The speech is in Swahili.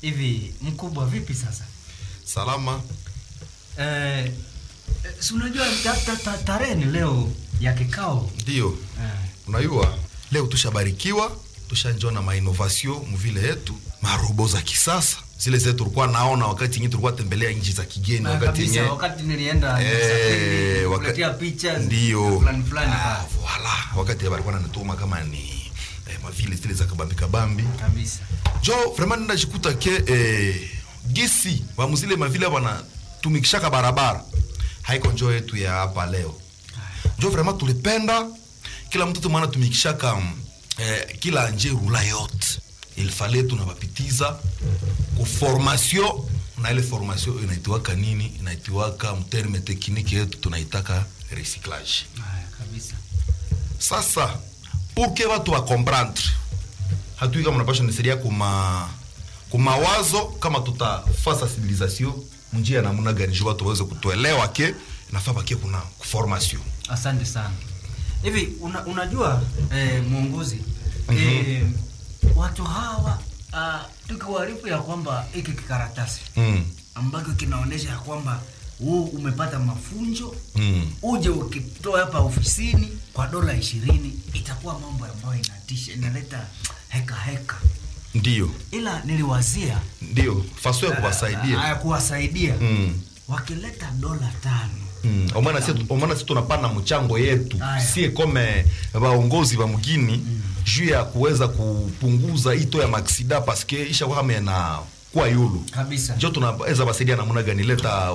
Hivi mkubwa, vipi sasa? Salama. Eh, si unajua ta- ta- ta- tarehe ni leo ya kikao Ndio. eh. Unajua leo tushabarikiwa, tushanjona mainovasio muvile yetu, marobo za kisasa zile zetu tulikuwa naona wakati nyinyi tulikuwa tembelea nchi za kigeni, Na wakati kabisa, yenye wakati nilienda Eh, nisafiri, waka- kuletea picha ndio fulani fulani Ah, pale. voila, wakati walikuwa nanituma kama ni eh, mavile zile za kabambi kabambi kabisa jo vraiment ninajikuta ke eh, gisi vamuzile mavile wanatumikishaka barabara haiko njo yetu ya hapa leo njo vraiment tulipenda kila mtoto mwana tumikishaka mm, eh, kila nje rula yote ilfale tunavapitiza ku formation na ile formation inaitiwaka nini inaitiwaka mterme tekniki yetu tunaitaka recyclage haya kabisa sasa pour que watu wakomprendre hatui kama unapasha nisaidia kuma kumawazo kama tutafaa sensibilisation munjia namuna gani juu watu waweze kutuelewa ke nafaa bakie kuna formation asante sana hivi una, unajua eh, mwongozi eh, watu hawa uh, tukiwarifu ya kwamba hiki kikaratasi mm. ambacho kinaonyesha ya kwamba huu umepata mafunzo Mm. uje ukitoa hapa ofisini kwa dola ishirini itakuwa mambo ambayo inatisha inaleta heka heka ndio ila niliwazia ndio faso ya kuwasaidia ya kuwasaidia mm. wakileta dola tano Mm. omwana si omwana si tunapana mchango yetu Aya. sie kome vaongozi va mugini juu ya kuweza kupunguza ito ya maksida paske isha kwame na kuwa yulu kabisa njo tunaweza basaidia namuna gani leta